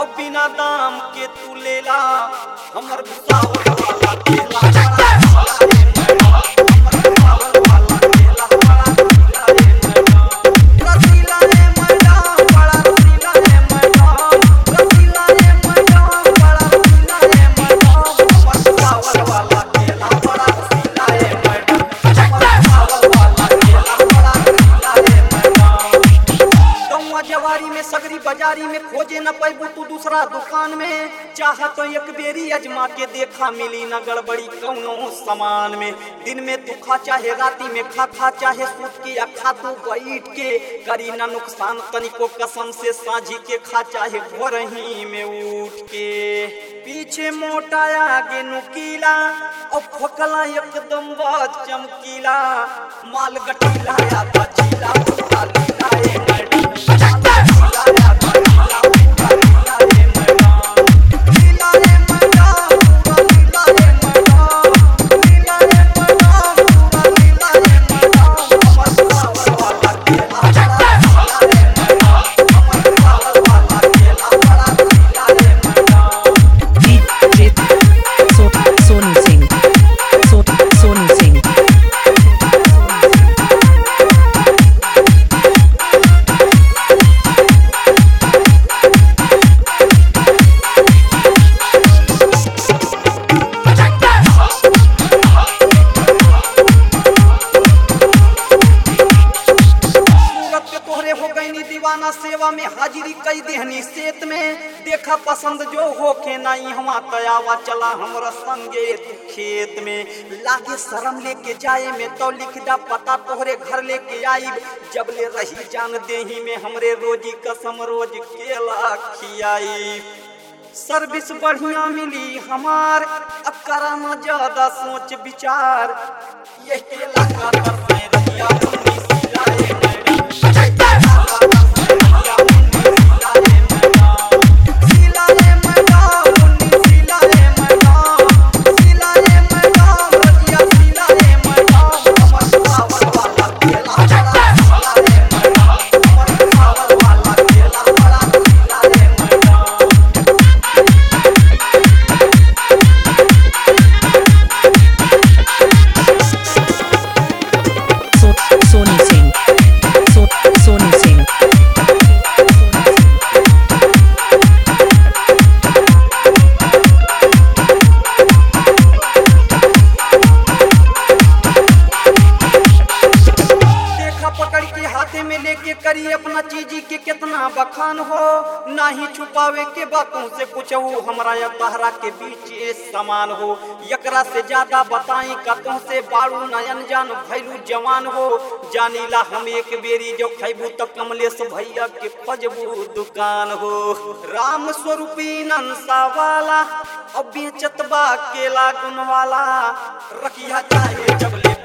अब बिना दाम के तू लेला हमर सावर वाला केला बड़ा रे मैडम हमर सावर वाला केला बड़ा रसीला रे मैडम बड़ा रसीला रे मैडम रसीला रे मैडम बड़ा रसीला रे मैडम हमर सावर वाला केला बड़ा रसीला रे मैडम हमर सावर वाला केला बड़ा रसीला रे मैडम गौवा जवारी में सगरी बाजारी में खोजे न पैबू तू दूसरा दुकान में चाह तो एक बेरी अजमा के देखा मिली न गड़बड़ी कौनो सामान में दिन में तू खा चाहे राती में खा खा चाहे सूत के या खा तू बैठ के करी न नुकसान तनिको कसम से साझी के खा चाहे भोर ही में उठ के पीछे मोटा आगे नुकीला और फोकला एकदम बात चमकीला माल गटीला या बचीला पूरा लीला ए मैडम लीला या बचीला पूरा लीला ए मैडम लीला रे मैडम पूरा लीला रे मैडम लीला रे मैडम पूरा लीला रे मैडम हमर सावर वाला केला बड़ा लीला रे मैडम हमर सावर वाला केला बड़ा लीला रे madam DJ So- Sonu Singh. So- Sonu Singh. सूरत पे तोहरे हो गईनी दीवाना सेवा में हाजिरी कई देहनी सेत में देखा पसंद जो होके नहीं हवा तयावा चला हमरा संगे तू खेत में लागे शर्म लेके जाए में तो लिख दा पता तोहरे घर लेके आई जब ले रही जान देही में हमरे रोजी कसम रोज केला खियाई सर्विस बढ़िया मिली हमार अब कराना ज्यादा सोच विचार ये केला का तरफ में रहिया मुन्नी सिलाए मैडम सिलाए मैडम मुन्नी सिलाए मैडम सिलाए मैडम रजिया सिलाए मैडम हमर सावर वाला केला बड़ा सिलाए मैडम हमर सावर वाला केला बड़ा सिलाए madam So- Sonu Singh. So- Sonu Singh. देखा पकड़ के हाथे में लेके करी अपना चीजी के कितना बखान हो ना ही छुपावे के बातों से कुछ हो हमरा या तहरा के बीच ये समान हो एकरा से ज्यादा बताई कतों से बाड़ू नयन जान भैलू जवान हो जानीला हम एक बेरी जो खैबू तो कमलेश भैया के फजबू दुकान हो राम स्वरूपी नंसा वाला अब बेचत बा केला गुन वाला रखिया चाहे जब ले